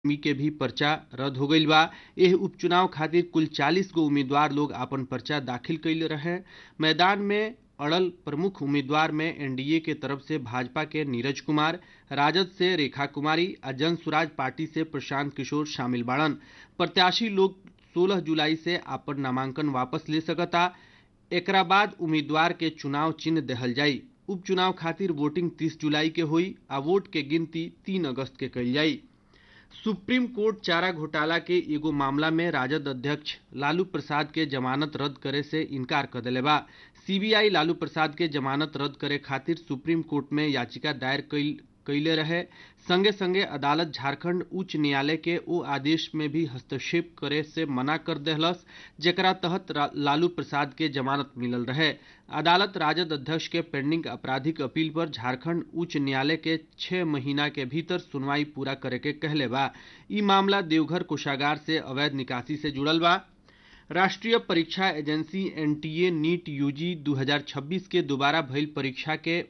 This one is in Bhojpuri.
मी के भी पर्चा रद्द हो गईल बा एह उपचुनाव खातिर कुल 40 गो उम्मीदवार लोग आपन पर्चा दाखिल कइले रहे मैदान में अड़ल प्रमुख उम्मीदवार में एनडीए के तरफ से भाजपा के नीरज कुमार राजद से रेखा कुमारी आ जन सुराज पार्टी से प्रशांत किशोर शामिल बाड़न प्रत्याशी लोग 16 जुलाई से आपन नामांकन वापस ले सकता एकरा बाद उम्मीदवार के चुनाव चिन्ह देहल जाई उपचुनाव खातिर वोटिंग 30 जुलाई के हुई आ वोट के गिनती 3 अगस्त के कइल जाई सुप्रीम कोर्ट चारा घोटाला के एगो मामला में राजद अध्यक्ष लालू प्रसाद के जमानत रद्द करे से इनकार कर दिले बा सीबीआई लालू प्रसाद के जमानत रद्द करे खातिर सुप्रीम कोर्ट में याचिका दायर कइल कैले रहे संगे संगे अदालत झारखंड उच्च न्यायालय के ओ आदेश में भी हस्तक्षेप करे से मना कर देहलस जेकरा तहत लालू प्रसाद के जमानत मिलल रहे अदालत राजद अध्यक्ष के पेंडिंग आपराधिक अपील पर झारखंड उच्च न्यायालय के छह महीना के भीतर सुनवाई पूरा करे के कहले बा ई मामला देवघर कोषागार से अवैध निकासी से जुड़ल बा राष्ट्रीय परीक्षा एजेंसी एनटीए नीट यूजी 2026 के दोबारा भइल परीक्षा के